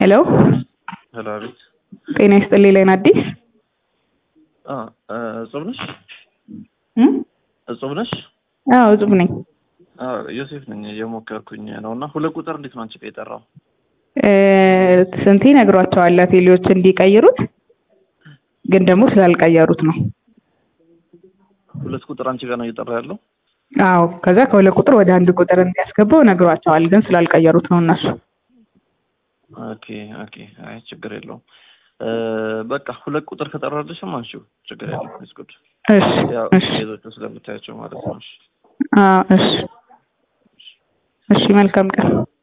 ሄሎ ሄሎ፣ አቤት። ጤና ይስጥልኝ ላይን አዲስ አ እጹብ ነሽ? እም? እጹብ ነሽ? አዎ እጹብ ነኝ። አ ዮሴፍ ነኝ። እየሞከርኩኝ ነው እና ሁለት ቁጥር እንዴት ነው አንቺ ጋር የጠራው? እ ስንቴ ነግሯቸዋል ቴሌዎች እንዲቀይሩት ግን ደግሞ ስላልቀየሩት ነው። ሁለት ቁጥር አንቺ ጋር ነው እየጠራ ያለው? አዎ ከዛ ከሁለት ቁጥር ወደ አንድ ቁጥር እንዲያስገባው ነግሯቸዋል ግን ስላልቀየሩት ነው እነሱ። ኦኬ ኦኬ። አይ ችግር የለውም። እ በቃ ሁለት ቁጥር ከጠራልሽም አንቺው ችግር የለውም። ኢትስ ጉድ። እሺ ያው እሺ ሌሎቹ ስለምታያቸው ማለት ነው። እሺ አዎ እሺ እሺ መልካም ቀን